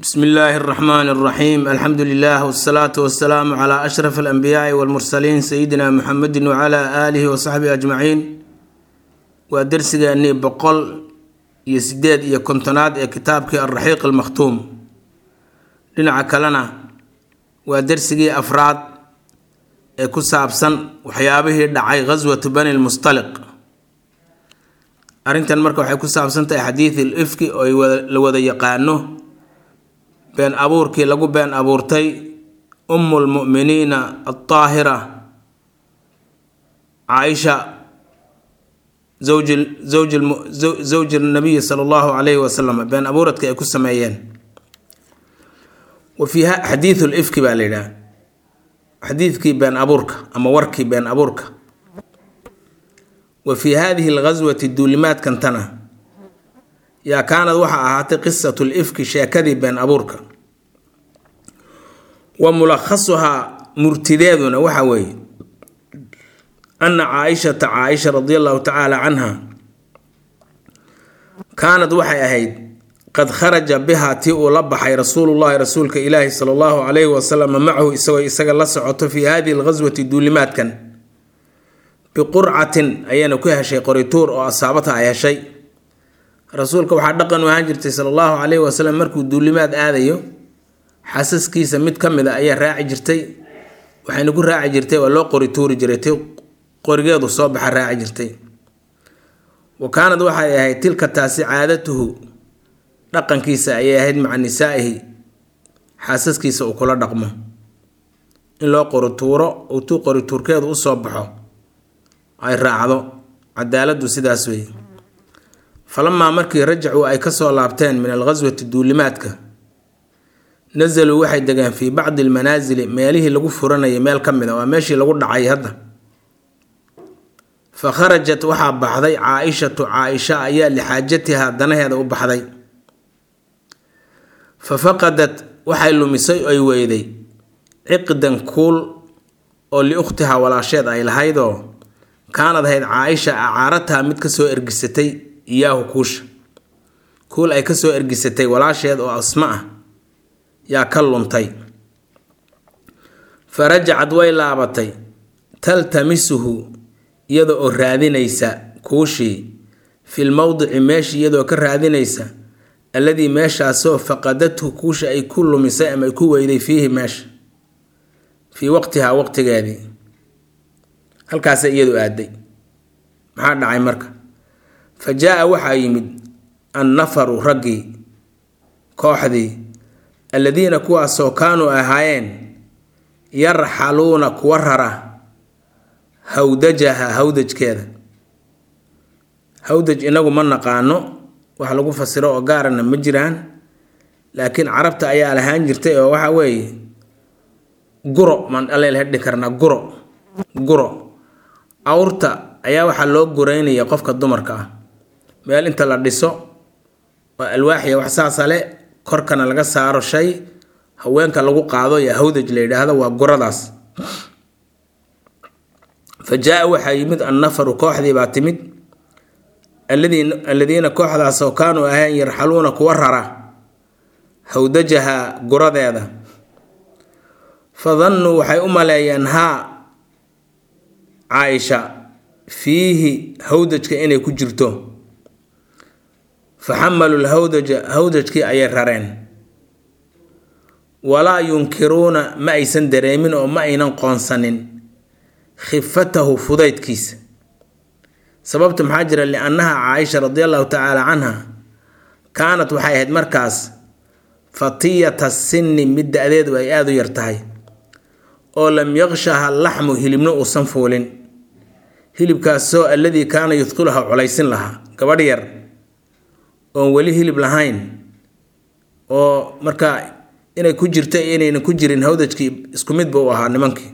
bsmi illaahi اraxmaan اraxiim alxamdu lilah wsalaatu wasalaamu cla ashraf alanbiyaai walmursaliin sayidina muxamedi wcla aalihi wasaxbihi ajmaciin waa dersigeennii boqol iyo sideed iyo kontonaad ee kitaabkii alraxiiq almakhtuum dhinaca kalena waa dersigii afraad ee ku saabsan waxyaabihii dhacay ghaswatu bani lmustaliq arrintan marka waxay ku saabsan tahay xadiid il ifki oo la wada yaqaano been abuurkii lagu been abuurtay umu lmu'miniina altaahira caaisha zawji nabiyi sala allahu calayhi wasalam been abuuradka ay ku sameeyeen wa fiiha xadiidu lifki baa la yidhaha xadiidkii been abuurka ama warkii been abuurka wa fii hadihi alghaswati duulimaadkantana yaa kaanad waxaa ahaatay qisatu lifki sheekadii been abuurka wa mulakhasuhaa murtideeduna waxa weeye ana caaishata caaisha radi allahu tacaala canha kaanad waxay ahayd qad kharaja bihaa tii uu la baxay rasuulullahi rasuulka ilaahi sala allahu calayhi wasalam macahu isagoo isaga la socoto fii hadihi alghaswati duulimaadkan biqurcatin ayayna ku heshay qorituur oo asaabata ay heshay rasuulka waxaa dhaqan u ahaan jirtay sala allahu calayhi wasalam markuu duulimaad aadayo xasaskiisa mid ka mid a ayaa raaci jirtay waxayna ku raaci jirtay waa loo qori tuuri jiray ti qorigeedu soo baxa raaci jirtay wa kaanad waxay ahayd tilka taasi caadatuhu dhaqankiisa ayay ahayd maca nisaa'ihi xaasaskiisa uu kula dhaqmo in loo qorituuro uu tuu qorituurkeedu usoo baxo ay raacdo cadaaladdu sidaas weeye falamaa markii rajacuu ay kasoo laabteen min alghaswati duulimaadka nasaluu waxay degeen fii bacdi almanaasili meelihii lagu furanayay meel ka mid a waa meeshii lagu dhacay hadda fa kharajat waxaa baxday caa-ishatu caa-isha ayaa lixaajatihaa danaheeda u baxday fa faqadat waxay lumisay oy weyday ciqdan kuul oo liukhtihaa walaasheed ay lahaydoo kaanad ahayd caa-isha acaarataha mid kasoo ergisatay iyaahu kuusha kuul ay kasoo ergisatay walaasheed oo asma ah yaa ka luntay fa rajacad way laabatay taltamisuhu iyada oo raadinaysa kuushii fil mowdici meeshii iyadoo ka raadinaysa alladii meeshaasoo faqadathu kuusha ay ku lumisay ama ay ku weyday fiihi meesha fii waqtihaa waqtigeedii halkaasa iyadu aaday maxaa dhacay marka fa jaa-a waxaa yimid annafaru raggii kooxdii alladiina kuwaasoo kaanuu ahaayeen yarxaluuna kuwa rara hawdajaha hawdajkeeda hawdaj inagu ma naqaano wax lagu fasiro oo gaarana ma jiraan laakiin carabta ayaa lahaan jirtay oo waxa weeye guro maan aleel hedhi karnaa guro guro awrta ayaa waxaa loo gureynaya qofka dumarka ah meel inta la dhiso oo alwaaxiya wax saasa le korkana laga saaro shay haweenka lagu qaado iyo hawdaj la yidhaahdo waa guradaas fa jaa-a waxaa yimid annafaru kooxdii baa timid alladiina kooxdaasoo kaanuu ahayn yarxaluuna kuwa rara hawdajaha guradeeda fa dannuu waxay u maleeyeen haa caaisha fiihi hawdajka inay ku jirto fa xamaluu lhawdaja hawdajkii ayay rareen walaa yunkiruuna ma aysan dareemin oo ma aynan qoonsanin khifatahu fudaydkiisa sababta maxaa jira liannaha caaisha radi allahu tacaala canha kaanat waxay ahayd markaas fatiyata sinni mid da-deedu ay aada u yar tahay oo lam yaqshaha laxmu hilibna uusan fuulin hilibkaasoo alladii kaana yudqiluha culaysin lahaa gabadh yar oon weli hilib lahayn oo markaa inay ku jirto iyo inaynan ku jirin hawdajkii isku mid buu ahaa nimankii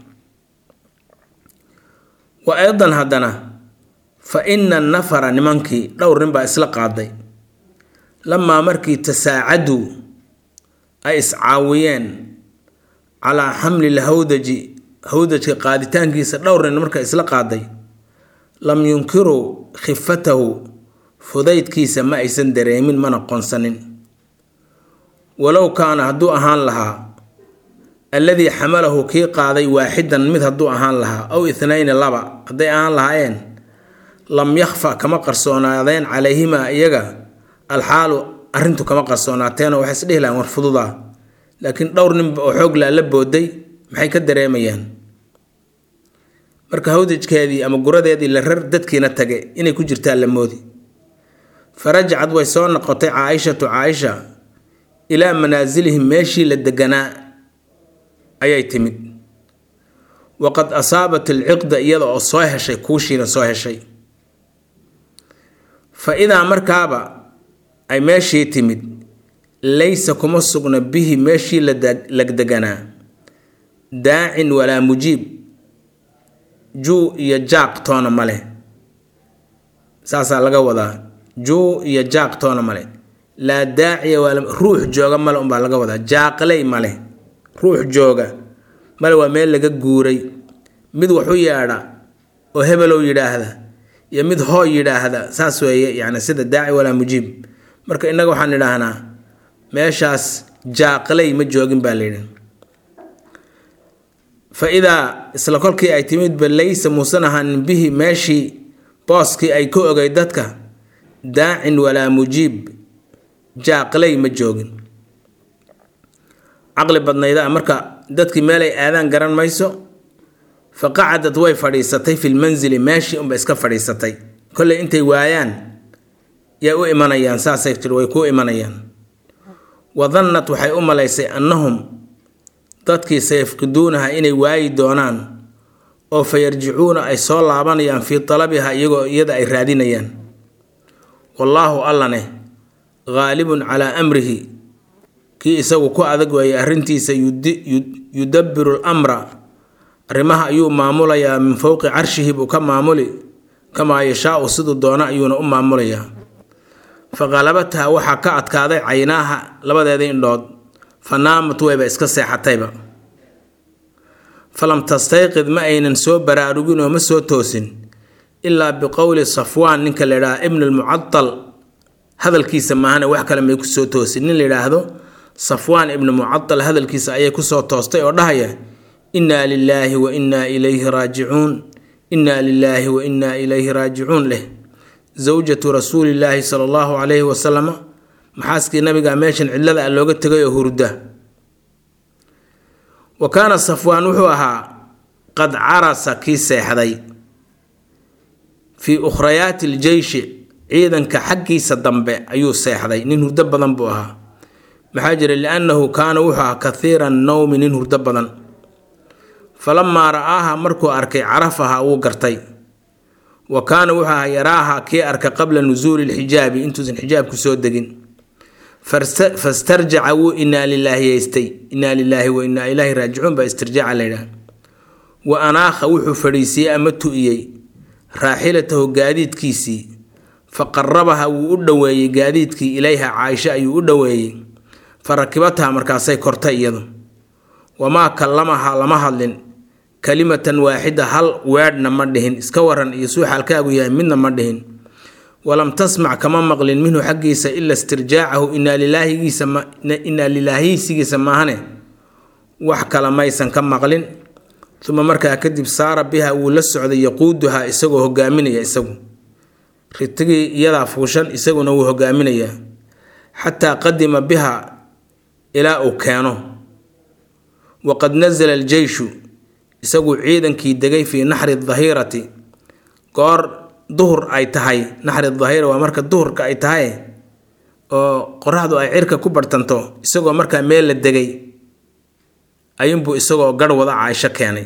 wa aydan haddana fa ina nafara nimankii dhowr nin baa isla qaaday lamaa markii tasaacaduu ay iscaawiyeen calaa xamli lhawdaji hawdajka qaaditaankiisa dhowr nin marka isla qaaday lam yunkiruu khifatahu fudaydkiisa ma aysan dareemin mana qonsanin walow kaana hadduu ahaan lahaa alladii xamalahu kii qaaday waaxidan mid hadduu ahaan lahaa aw ithnayni laba hadday ahaan lahaayeen lam yakhfa kama qarsoonaadeen calayhimaa iyaga alxaalu arrintu kama qarsoonaateeno waxay is dhihi lahayn war fududaa laakiin dhowr ninba oo xoog laa la booday maxay ka dareemayaan marka hawdajkeedii ama guradeedii la rar dadkiina tage inay ku jirtaan la moodi farajacad way soo noqotay caaishatu caaisha ilaa manaasilihim meeshii la deganaa ayay timid waqad asaabat alciqda iyada oo soo heshay kuushiina soo heshay fa idaa markaaba ay meeshii timid laysa kuma sugna bihi meeshii la deganaa daacin walaa mujiib juu iyo jaaq toona male saasaa laga wadaa juu iyo jaaq toona male laa daaciya waa ruux jooga male unbaa laga wadaa jaaqley male ruux jooga male waa meel laga guuray mid waxu yeedha oo hebelow yidhaahda iyo mid hoo yidhaahda saas weeye yani sida daaci walaa mujiib marka innaga waxaan idhaahnaa meeshaas jaaqley ma joogin baa layidhi fa idaa isla kolkii ay timidba laysa muusan ahaanin bihi meeshii booskii ay ka ogay dadka daacin walaa mujiib jaaqley ma joogin caqli badnayda marka dadkii meelay aadaan garan mayso fa qacadad way fadhiisatay fi lmansili meeshii unba iska fadhiisatay kolley intay waayaan yay u imanayaan saasay tiri way kuu imanayaan wadannat waxay u malaysay annahum dadkii sayafqiduunaha inay waayi doonaan oo fa yarjicuuna ay soo laabanayaan fii talabiha iyagoo iyada ay raadinayaan wallaahu allaneh haalibun calaa amrihi kii isagu ku adag weeyay arrintiisa yudabbiru lamra arrimaha ayuu maamulayaa min fowqi carshihi buu ka maamuli kamaa yashaau siduu doona ayuuna u maamulayaa fa qalabatha waxaa ka adkaaday caynaaha labadeeda indhood fa naamat wayba iska seexatayba falam tastayqid ma aynan soo baraarugin oo ma soo toosin ilaa biqowli safwaan ninka la yidhaha ibn almucadal hadalkiisa maahane wax kale may kusoo toosin nin la yidhaahdo safwaan ibnu mucadal hadalkiisa ayay kusoo toostay oo dhahaya innaa lilaahi wa innaa ilayhi raajicuun innaa lilaahi wa innaa ilayhi raajicuun leh zawjatu rasuulillaahi sala allahu calayhi wasalama maxaaskii nabiga meeshan cidlada a looga tegay oo hurda wa kaana safwaan wuxuu ahaa qad carasa kii seexday fii ukhrayaati iljeyshi ciidanka xaggiisa dambe ayuu seexday nin hurdo badan buu ahaa maxaa jira liannahu kaana wuxuu ahaa kathiira nowmi nin hurdo badan falamaa ra'aaha markuu arkay carafaha wuu gartay wa kaana wuxuu ahaa yaraaha kii arka qabla nusuuli lxijaabi intuusan xijaabku soo degin fastarjaca wuu inaa lilaahiyeystay inaa lilaahi wa inaa ilaahi raajicuun baa istirjaaca laydhaha wa anaakha wuxuu fadhiisiiyey ama tu'iyey raaxilatahu gaadiidkiisii fa qarabaha wuu u dhoweeyey gaadiidkii ilayha caaisha ayuu u dhoweeyey fa rakibataha markaasay kortay iyadu wamaa kallamaha lama hadlin kalimatan waaxida hal weedhna ma dhihin iska waran iyo suu xaalkaagu yahay midna ma dhihin walam tasmac kama maqlin minhu xaggiisa ila istirjaacahu inaa lilaahiysigiisa maahane wax kale maysan ka maqlin uma markaa kadib saara biha wuu la socday yaquuduhaa isagoo hogaaminaya isagu ritigii iyadaa fuushan isaguna wuu hogaaminayaa xataa qadima biha ilaa uu keeno waqad nasala aljeyshu isaguu ciidankii degay fii naxri dahirati goor duhur ay tahay naxri dahira waa marka duhurka ay tahay oo qoraxdu ay cirka ku barhtanto isagoo markaa meel la degay ayuunbuu isagoo garh wada caaisho keenay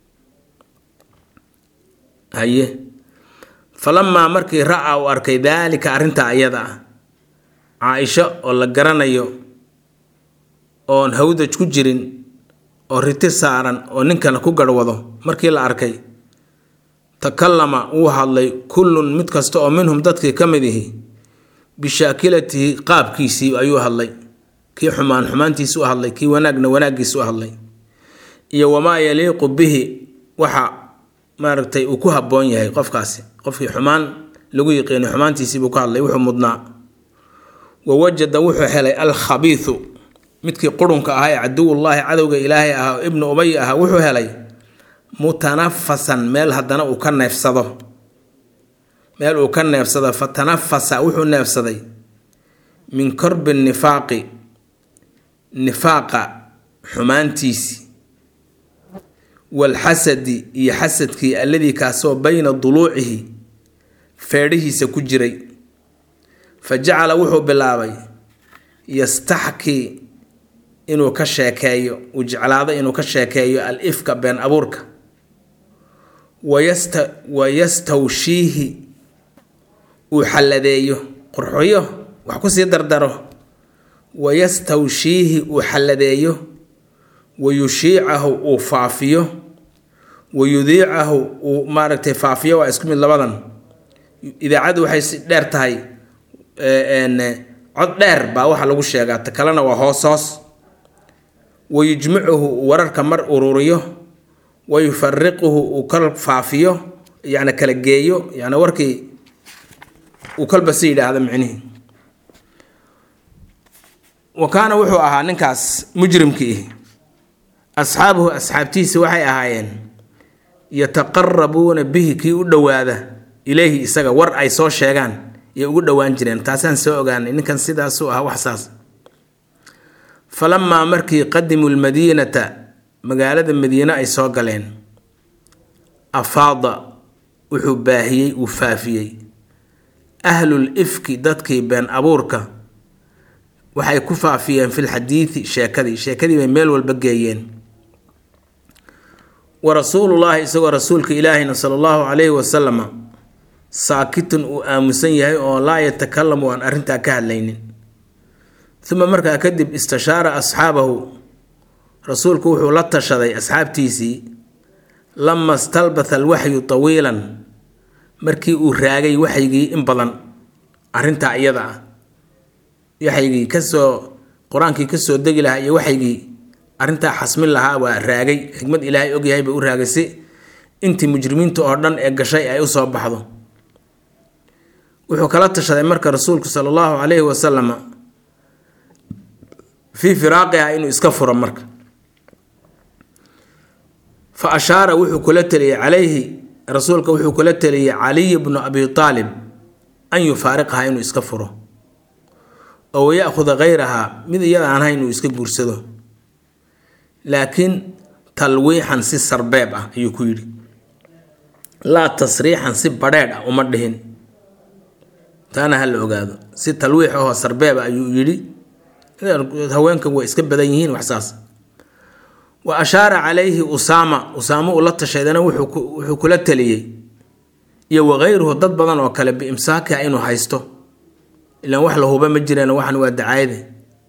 haye falamaa markii ra-a uu arkay daalika arrintaa iyada ah caaisho oo la garanayo oon hawdaj ku jirin oo riti saaran oo ninkana ku garhwado markii la arkay takallama wuu hadlay kullun mid kasta oo minhum dadkii ka mid ihi bishaakilatihi qaabkiisii ayuu hadlay kii xumaan xumaantiisi u hadlay kii wanaagna wanaaggiisi u hadlay iyo wamaa yaliiqu bihi waxa maaragtay uu ku habboon yahay qofkaasi qofkii xumaan lagu yiqiinay xumaantiisiibuu ka hadlay wuxuu mudnaa wa wajada wuxuu helay alkhabiisu midkii qurunka ahaa ee caduwullaahi cadowga ilaahay ahaa oo ibnu ubay ahaa wuxuu helay mutanafasan meel haddana uu ka neefsado meel uu ka neefsado fa tanafasa wuxuu neefsaday min korbi nifaaqi nifaaqa xumaantiisi walxasadi iyo xasadkii alladii kaasoo bayna duluucihi feedhihiisa ku jiray fa jacala wuxuu bilaabay yastaxkii inuu ka sheekeeyo uu jeclaado inuu ka sheekeeyo al ifka been abuurka wayasta wayastawshiihi uu xalladeeyo qurxoyo wax kusii dardaro wayastawshiihi uu xalladeeyo wayushiicahu uu faafiyo wayudiicahu uu maaragtay faafiyo waa isku mid labadan idaacaddu waxay si dheer tahay cod dheer baa waxa lagu sheegaa ta kalena waa hoos hoos wayujmicuhu uu wararka mar ururiyo wayufariquhu uu kal faafiyo yacni kala geeyo yacni warkii uu kalba si yidhaahda micnihii wa kaana wuxuu ahaa ninkaas mujrimkii asxaabuhu asxaabtiisa waxay ahaayeen yataqarabuuna bihi kii u dhowaada ileyhi isaga war ay soo sheegaan iyo ugu dhowaan jireen taasaan soo ogaanay ninkan sidaasuu ahaa waxsaas falamaa markii qadimuu lmadiinata magaalada madiine ay soo galeen afaada wuxuu baahiyey uu faafiyey ahlul ifki dadkii been abuurka waxay ku faafiyeen filxadiidi sheekadii sheekadii bay meel walba geeyeen wa rasuulullaahi isagoo rasuulka ilaahina sala allahu calayhi wasalama saakitun uu aamusan yahay oo laa yatakalamu aan arrintaa ka hadlaynin uma markaa kadib istashaara asxaabahu rasuulku wuxuu la tashaday asxaabtiisii lama stalbatha alwaxyu tawiilan markii uu raagay waxygii in badan arrintaa iyada ah waxygii kasoo qur-aankii kasoo degi lahaa iyo waxygii arrintaa xasmin lahaa waa raagay xikmad ilaahay ogyahay bay u raagay si intii mujrimiinta oo dhan ee gashay ay usoo baxdo wuxuu kala tashaday marka rasuulku sala allahu calayhi wasalama fii firaaqiha inuu iska furo marka fa ashaara wuxuu kula teliyey calayhi rasuulka wuxuu kula teliyey caliy bnu abi aalib an yufaariqaha inuu iska furo oo waya'khuda hayrahaa mid iyada aan hayn inuu iska guursado laakiin talwiixan si sarbeeb ah ayuu ku yidhi laa tasriixan si badheedh ah uma dhihin taana ha la ogaado si talwiix ahoo sarbeeb ah ayuu yidhi haweenkan way iska badan yihiin waxsaas wa ashaara calayhi usaama usaamo uu la tashaydana wuxuu kula teliyey iyo wakayruhu dad badan oo kale biimsaakiha inuu haysto ilaan wax la huba ma jireen waxan waa dacaayade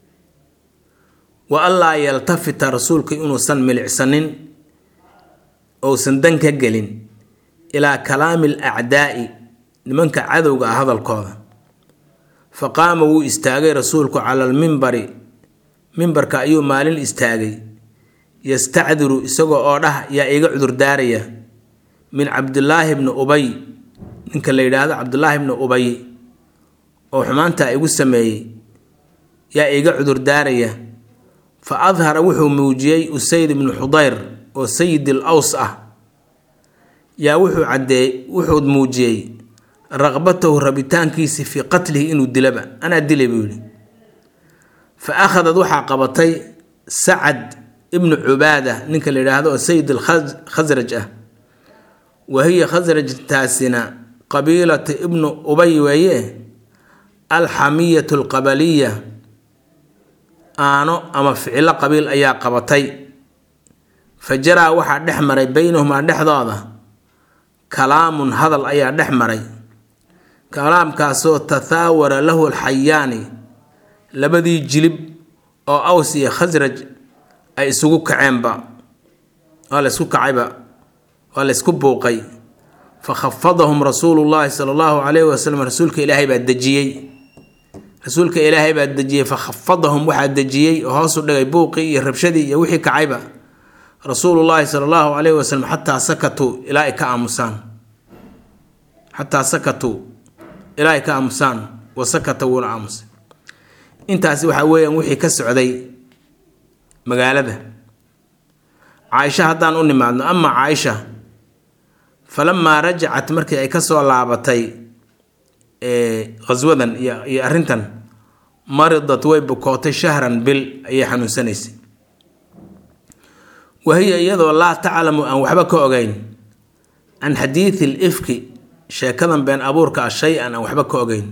wa anlaa yaltafita rasuulka inuusan milicsanin ousan dan ka gelin ilaa kalaami alacdaa'i nimanka cadowga ah hadalkooda fa qaama wuu istaagay rasuulku cala almimbari mimbarka ayuu maalin istaagay yastacdiru isagoo oo dhah yaa iga cudurdaaraya min cabdilaahi bni ubay ninka la yidhaahdo cabdulaahi bni ubay oo xumaantaa igu sameeyey yaa iga cudurdaaraya fa adhara wuxuu muujiyey usayd ibnu xudayr oo sayidil aws ah yaa wuxuu caddeey wuxuu muujiyey raqbatahu rabitaankiisi fii qatlihi inuu dilaba anaa dilay buu yidhi fa akhadad waxaa qabatay sacad ibnu cubaada ninka la yidhaahdo oo sayid alkhasraj ah wa hiya khasrajtaasina qabiilata ibnu ubay weeye alxamiyatu alqabaliya aano ama ficilo qabiil ayaa qabatay fa jaraa waxaa dhex maray beynahumaa dhexdooda kalaamun hadal ayaa dhex maray kalaamkaasoo tathaawara lahu alxayaani labadii jilib oo aws iyo khasraj ay isugu kaceenba waa la ysku kacayba waa la ysku buuqay fa khafadahum rasuulu llaahi sala allahu calayhi wasalam rasuulka ilaahay baa dejiyey rasuulka ilaahay baa dejiyey fa khafadahum waxaa dejiyey oo hoosu dhigay buuqii iyo rabshadii iyo wixii kacayba rasuulullaahi sala allahu calayhi wasalam xataa sakatuu ilaa ay ka aamusaan xataa sakatuu ilaa ay ka aamusaan wa sakata wuuna aamusay intaasi waxaa weeyaan wixii ka socday magaalada caaisha haddaan u nimaadno ama caaisha falamaa rajacat markii ay kasoo laabatay khaswadan iyo iyo arrintan maridat way bukootay shahran bil ayay xanuunsanaysay wahiya iyadoo laa taclamu aan waxba ka ogeyn can xadiidi l ifki sheekadan been abuurka ah shay-an aan waxba ka ogeyn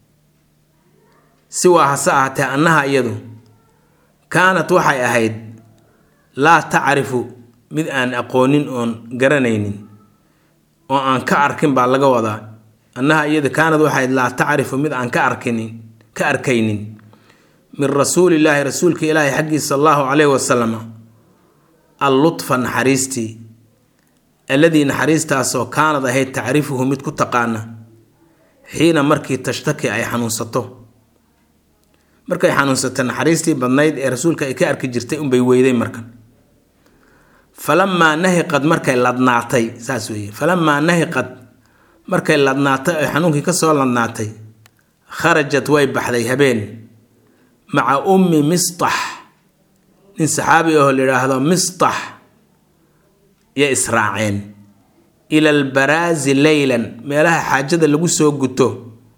si waa hase ahaatee annaha iyadu kaanat waxay ahayd laa tacrifu mid aan aqoonin oon garanaynin oo aan ka arkin baa laga wadaa annaha iyadu kaanad waxay ahayd laa tacrifu mid aan ka arkinin ka arkaynin min rasuulillaahi rasuulka ilaahi xaggiisa sala allahu caleyhi wasalam allutfa naxariistii alladii naxariistaasoo kaanad ahayd tacrifuhu mid ku taqaana xiina markii tashtaki ay xanuunsato markay xanuunsatay naxariistii badnayd ee rasuulka ay ka arki jirtay unbay weyday markan falamaa nahiqad markay ladnaatay saas weeye falamaa nahiqad markay ladnaatay oy xanuunkii kasoo ladnaatay kharajat way baxday habeen maca ummi mistax nin saxaabi ahoo la yidhaahdo mistax yay israaceen ila albaraazi leylan meelaha xaajada lagu soo guto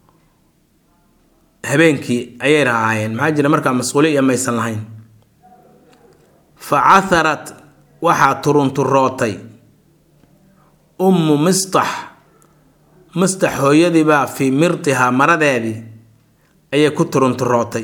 habeenkii ayay rahaayeen maxaa jira markaa masquuli iyo maysan lahayn fa catharat waxaa turunturootay ummu mistax mistax hooyadiibaa fii mirtihaa maradeedii ayay ku turunturootay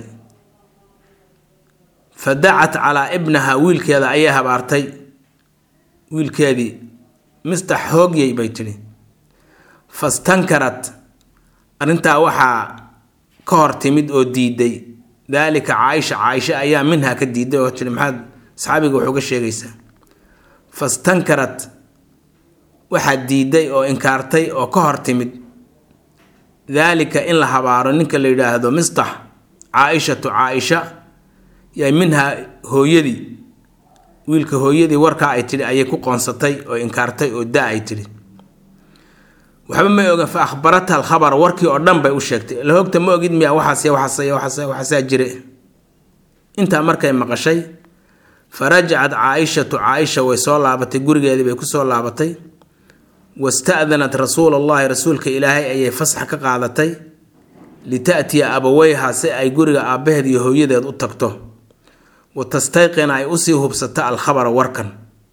fa dacat calaa ibnaha wiilkeeda ayay habaartay wiilkeedii mistax hoogyay bay tidhi fastankarat arrintaa waxaa ka hor timid oo diiday daalika caaisha caaisha ayaa minha ka diiday oo tidhi maxaad asxaabiga wax uga sheegaysaa fastankarat waxaa diiday oo inkaartay oo ka hor timid daalika in la habaaro ninka la yidhaahdo mistax caaishatu caaisha yaa minha hooyadii wiilka hooyadii warkaa ay tidhi ayay ku qoonsatay oo inkaartay oo da ay tidhi waxba may ogan fa akhbarata alkhabar warkii oo dhan bay u sheegtay la hogta ma ogid miya waxaas waxaas waxaas waxaasaa jire intaa markay maqashay fa rajacat caaishatu caaisha way soo laabatay gurigeedii bay kusoo laabatay wasta'danat rasuula allahi rasuulka ilaahay ayay fasax ka qaadatay lita'tiya abaweyha si ay guriga aabbaheed iyo hooyadeed u tagto wa tastayqina ay usii hubsato alkhabara warkan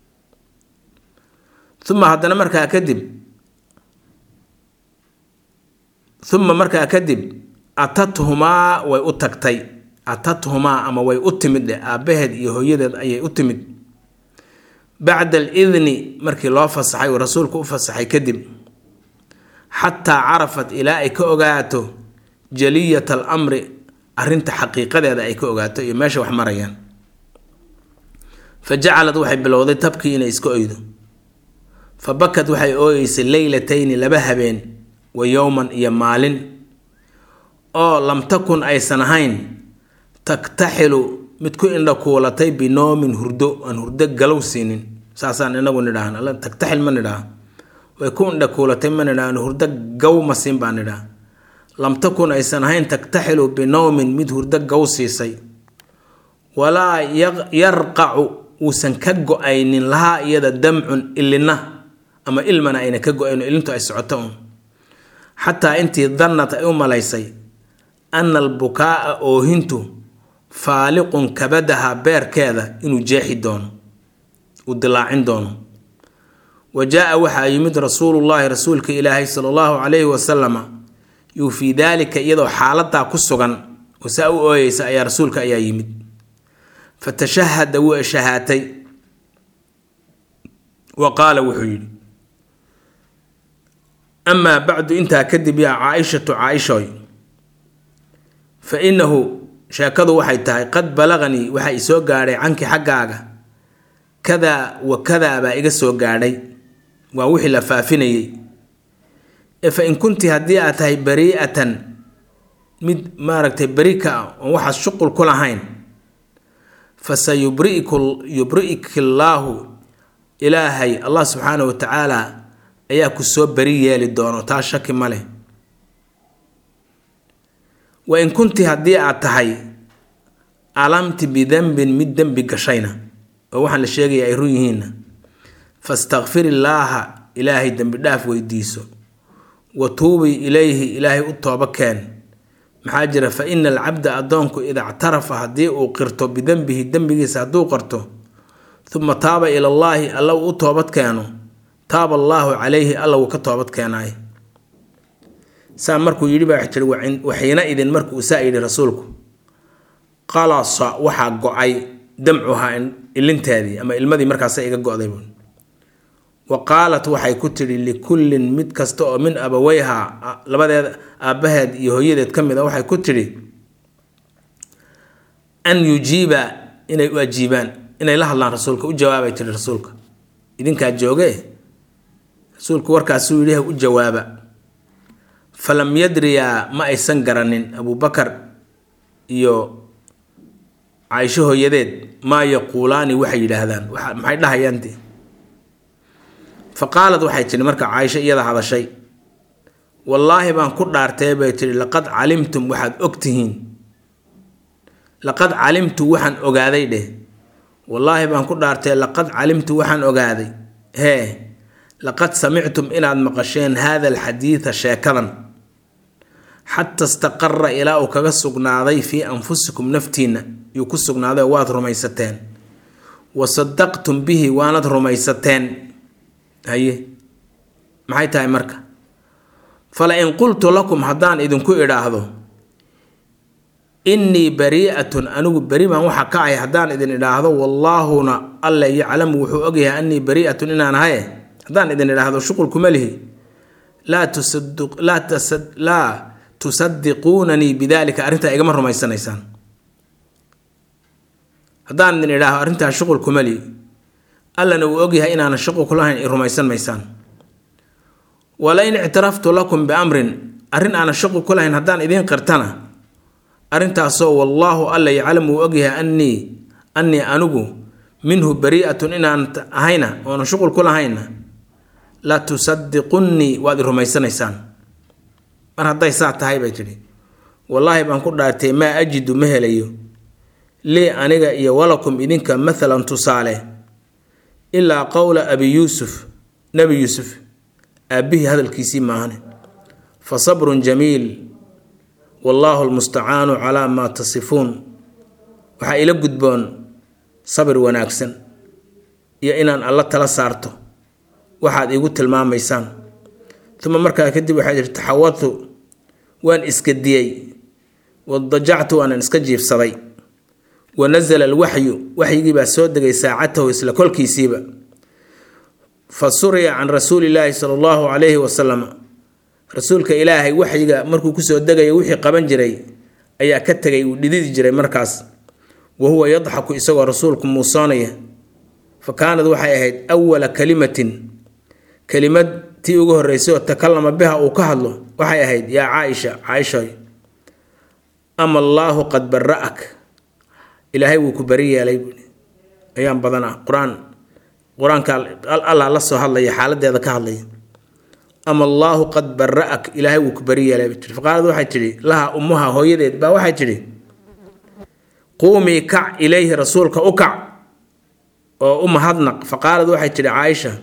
uma haddana markaa kadib uma markaa kadib atathumaa way u tagtay atathumaa ama way u timid dheh aabbaheed iyo hooyadeed ayay u timid bacda alidni markii loo fasaxay uu rasuulku u fasaxay kadib xataa carafat ilaa ay ka ogaato jaliyat alamri arrinta xaqiiqadeeda ay ka ogaato iyo meesha wax marayaan fa jacalad waxay bilowday tabkii inay iska oydo fa bakad waxay ooyeysay leylatayni laba habeen wa yowman iyo maalin oo lam takun aysan ahayn taktaxilu mid ku indha kuulatay binoomin hurdo aan hurdo galow siinin saasaan inagu nidhaahn taktaxil ma nidhaah way ku indha kuulatay ma nidhaahn hurdo gaw ma siin baa nidhaah lam takun aysan ahayn taktaxilu binowmin mid hurdo gaw siisay walaa yarqacu uusan ka go-aynin lahaa iyada damcun ilina ama ilmana ayna ka go-ayn ilintu ay socoto un xataa intii dannat ay u malaysay ana albukaa'a oohintu faaliqun kabadaha beerkeeda inuu jeexi doono uu dilaacin doono wa jaa-a waxaa yimid rasuulullaahi rasuulka ilaahay sala allahu calayhi wasalama yuu fii daalika iyadoo xaaladaa ku sugan oo saa u ooyeysa ayaa rasuulka ayaa yimid fa tashahada wuu shahaatay wa qaala wuxuu yidhi amaa bacdu intaa kadib yaa caaishatu caaishoy fa innahu sheekadu waxay tahay qad balaqanii waxaa isoo gaadhay canki xaggaaga kadaa wa kadaa baa iga soo gaadhay waa wixii la faafinayay ee fa in kunti haddii aad tahay barii'atan mid maaragtay beri ka ah oon waxaas shuqul ku lahayn fa sa yubriiku yubri'iki llaahu ilaahay allah subxaanahu wa tacaala ayaa ku soo beri yeeli doono taa shaki ma leh wa in kunti haddii aad tahay alamti bidembin mid dembi gashayna oo waxaan la sheegaya ay run yihiinna fastakfir illaaha ilaahay dembi dhaaf weydiiso wa tuubii ilayhi ilaahay u tooba keen maxaa jira fa ina alcabda addoonku ida ctarafa haddii uu qirto bidenbihi dembigiisa hadduu qarto uma taaba ilallaahi alla uu u toobad keeno taaba allaahu calayhi alla wuu ka toobad keenaay saa markuu yidhi baa jiri waxiina idin markuu saa yidhi rasuulku qalasa waxaa go-ay damcuhaa ilinteedii ama ilmadii markaasa iga go-day wa qaalat waxay ku tidhi likullin mid kasta oo min abaweyha labadeed aabbaheed iyo hooyadeed ka mid a waxay ku tidhi an yujiiba inay u ajiibaan inay la hadlaan rasuulka u jawaabay tiri rasuulka idinkaa jooge rasuulku warkaasuu yidhi u jawaaba falam yadriyaa ma aysan garanin abubakar iyo caaisho hooyadeed maa yaquulaani waxay yidhaahdaan maxay dhahayaante fa qaalad waxay tidhi marka caaisho iyada hadashay wallaahi baan ku dhaartay bay tidhi laqad calimtum waxaad og tihiin laqad calimtu waxaan ogaaday dheh wallaahi baan ku dhaartay laqad calimtu waxaan ogaaday hee laqad samictum inaad maqasheen haada alxadiida sheekadan xata istaqara ilaa uu kaga sugnaaday fii anfusikum naftiinna yuu ku sugnaaday oo waad rumaysateen wa sadaqtum bihi waanad rumaysateen haye maxay tahay marka fala in qultu lakum haddaan idinku idhaahdo innii barii'atun anigu beri baan waxa ka ahay haddaan idin idhaahdo wallaahuna alle yaclamu wuxuu ogyahay annii barii'atun inaan ahaye haddaan idin idhaahdo shuqul kuma lihi laa tusadiquunanii bidalika arrintaa igama rumaysanaysaan haddaan idin idhaahdo arrintaa shuqul kuma lihi allana uu ogyahay inaanan shuqul kulahayn i rumaysan maysaan walain ictaraftu lakum biamrin arrin aanan shuqul ku lahayn haddaan idiin qirtana arrintaasoo wallaahu alla yaclamu uu ogyahay annii annii anigu minhu barii'atun inaan ahayna oonan shuqul ku lahayna la tusadiqunnii waad i rumaysanaysaan mar hadday saa tahay bay tidhi wallaahi baan ku dhaartay maa ajidu ma helayo lii aniga iyo walakum idinka mathalan tusaale ilaa qowla abi yuusuf nebi yuusuf aabbihii hadalkiisii maahane fa sabrun jamiil wallaahu lmustacaanu calaa maa tasifuun waxaa ila gudboon sabir wanaagsan iyo inaan alla tala saarto waxaad iigu tilmaamaysaan uma markaa kadib waxaa jiri taxawadtu waan iska diyey wadajactu waanan iska jiifsaday wa nasala alwaxyu waxyigii baa soo degay saacatahu isla kolkiisiiba fa suriya can rasuuli illaahi sala allahu calayhi wasalam rasuulka ilaahay waxyiga markuu kusoo degaya wixii qaban jiray ayaa ka tegay uu dhididi jiray markaas wa huwa yadxaku isagoo rasuulku muusoonaya fa kaanad waxay ahayd awala kalimatin kelimad tii ugu horreysay oo takalama biha uu ka hadlo waxay ahayd yaa caaisha caaishoy ama allaahu qad bara'ak ilaahay wuu ku bari yeelay buui ayaan badanaa qur-aan qur-aanka allah la soo hadlaya xaaladeeda ka hadlaya ama allaahu qad bara'ak ilaahay wuu ku bari yeelay tii faqaalad waxay tidhi laha ummuha hooyadeed baa waxay tidhi quumii kac ilayhi rasuulka u kac oo u mahadnaq faqaalad waxay tidhi caaisha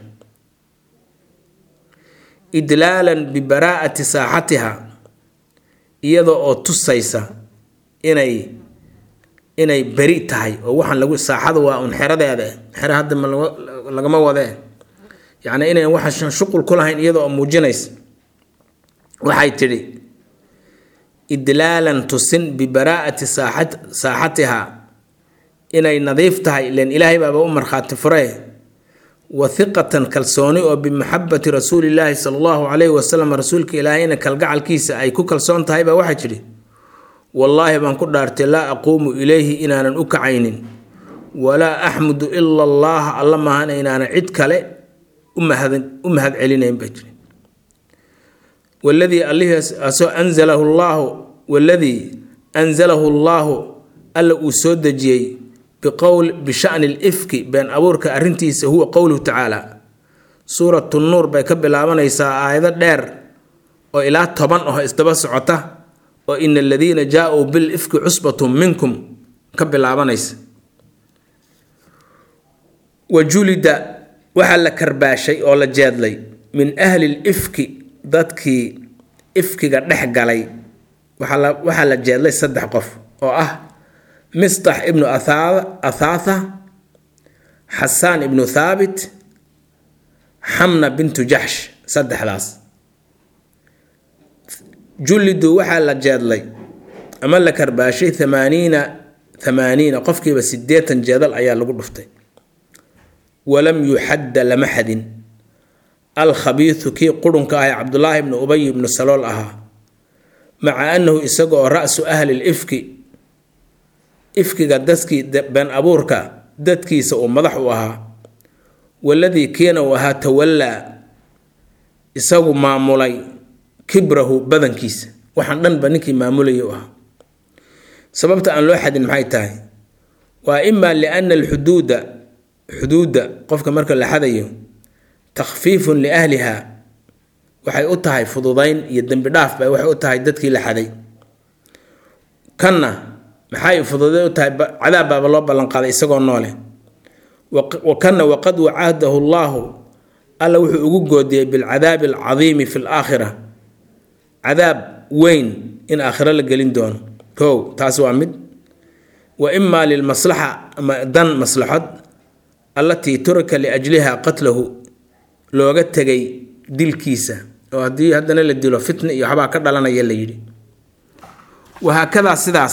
idlaalan bibaraa'ati saaxatiha iyada oo tusaysa inay inay beri tahay oo waxaan lagu saaxada waa un xeradeeda xero hadda ma lagama wadee yacni inayn waxaan shuqul ku lahayn iyada oo muujinaysa waxay tidhi idlaalan tusin bibaraa'ati saaxat saaxatiha inay nadiif tahay ilan ilaahay baaba u markhaati furee wa hiqatan kalsooni oo bimaxabati rasuulillaahi sala allahu calayhi wasalam rasuulka ilaahayna kalgacalkiisa ay ku kalsoon tahay baa waxay tidhi wallaahi baan ku dhaartay laa aquumu ilayhi inaanan u kacaynin walaa axmudu ila allaha alla maahana inaanan cid kale u mahad celinayn baa jiri waladii allihiasoo anzalahu llaahu waladii anzalahu llaahu alla uu soo dejiyey biqowl bishani lifki been abuurka arrintiisa huwa qowluhu tacaala suuratu nuur bay ka bilaabanaysaa aayado dheer oo ilaa toban oo isdaba socota oo ina aladiina jaa-uu bil ifki cusbatun minkum ka bilaabanaysa wa julida waxaa la karbaashay oo la jeedlay min ahli lifki dadkii ifkiga dhex galay waxaa la jeedlay saddex qof oo ah mistax ibnu athaatha xasaan ibnu thaabit xamna bintu jaxsh saddexdaas jullidu waxaa la jeedlay ama la karbaashay thamaaniina thamaaniina qofkiiba siddeetan jeedal ayaa lagu dhuftay walam yuxadda lama xadin alkhabiisu kii qurunka ah ee cabdulaahi ibnu ubay ibnu salool ahaa maca annahu isaga oo ra-su ahli lifki ifkiga dadkii been abuurka dadkiisa uu madax u ahaa waladii kiina uu ahaa tawallaa isagu maamulay kibrahu badankiisa waxaan dhanba ninkii maamulaya u ahaa sababta aan loo xadin maxay tahay waa imaa liana alxuduuda xuduudda qofka marka la xadayo takhfiifun liahliha waxay u tahay fududayn iyo dembi dhaaf bay waxay u tahay dadkii la xaday kanna maxay fududayn u tahay cadaab baaba loo ballanqaaday isagoo noole wa kanna waqad wacadahu llaahu alla wuxuu ugu goodiyey bilcadaabi alcadiimi fi laakhira cadaab weyn in aakhiro la gelin doono kow taas waa mid wa imaa lilmaslaxa ama dan maslaxad allatii turika liajliha qatlahu looga tegay dilkiisa oo haddii haddana la dilo fitna iyo waxbaa ka dhalanaya la yidhi wahaakadaa sidaas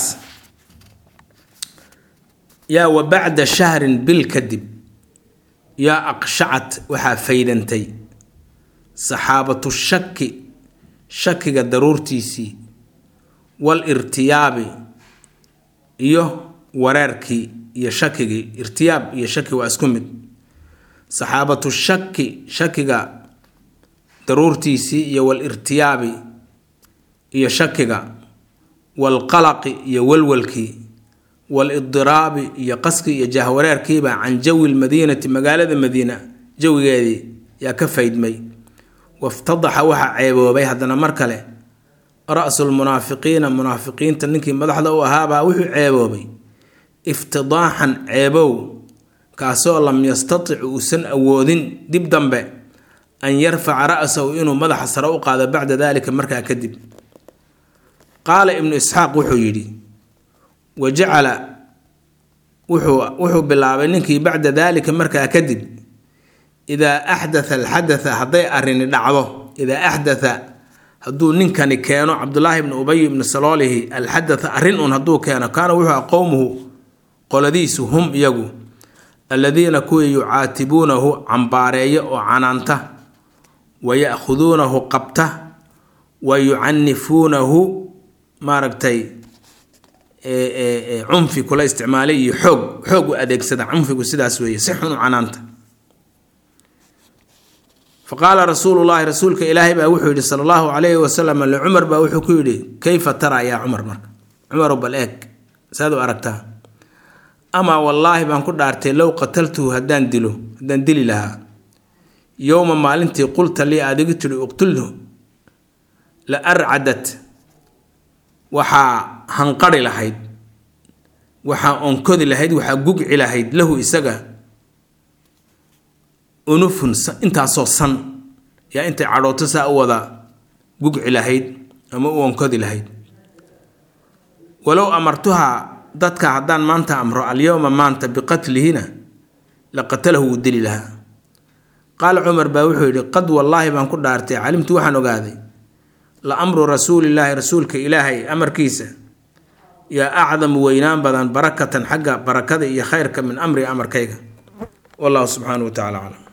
yaa wa bacda shahrin bil kadib yaa aqshacat waxaa faydantay saxaabatu shaki shakiga daruurtiisii wal irtiyaabi iyo wareerkii iyo shakigii irtiyaab iyo shaki waa isku mid saxaabatu shaki shakiga daruurtiisii iyo wal irtiyaabi iyo shakiga walqalaqi iyo walwalkii walidiraabi iyo qaskii iyo jahwareerkiiba can jawi lmadiinati magaalada madiina jawigeedii yaa ka faydmay waftadaxa waxaa ceeboobay haddana mar kale ra-su lmunaafiqiina munaafiqiinta ninkii madaxda u ahaabaa wuxuu ceeboobay iftidaaxan ceebow kaasoo lam yastatic uusan awoodin dib dambe an yarfaca ra-sahu inuu madaxa sare u qaado bacda dalika markaa kadib qaala ibnu isxaaq wuxuu yidhi wa jacala wuxuu wuxuu bilaabay ninkii bacda daalika markaa kadib idaa axdatha alxadatha hadday arrini dhacdo idaa axdatha hadduu ninkani keeno cabdulaahi ibnu ubay ibnu saloolihi alxadatha arrin un hadduu keeno kaana wuxuu aha qowmuhu qoladiisu hum iyagu alladiina kuwii yucaatibuunahu cambaareeya oo canaanta wa ya'khuduunahu qabta wa yucanifuunahu maaragtay cunfi kula isticmaalay iyo xoog xoog u adeegsada cunfigu sidaas weeye si xun u canaanta fa qaala rasuulu llaahi rasuulka ilaahay baa wuxuu yidhi sala allahu calayhi wasalam licumar baa wuxuu ku yidhi kayfa taraa yaa cumar marka cumarow bal eeg saad u aragtaa amaa wallaahi baan ku dhaartay low qataltuhu haddaan dilo haddaan dili lahaa yowma maalintii qulta lii aad igu tidhi uqtulhu la arcadat waxaa hanqari lahayd waxaa onkodi lahayd waxaa gugci lahayd lahu isaga unufun intaasoo san yaa intay cadhooto saa u wada gugci lahayd ama u onkodi lahayd walow amartuhaa dadka haddaan maanta amro alyowma maanta biqatlihina la qatalahu wuu dili lahaa qaala cumar baa wuxuu yidhi qad wallaahi baan ku dhaartay calimtu waxaan ogaaday la amru rasuulillaahi rasuulka ilaahay amarkiisa yaa acdamu weynaan badan barakatan xagga barakada iyo khayrka min amri amarkayga wallahu subxaanahu wa tacala aclam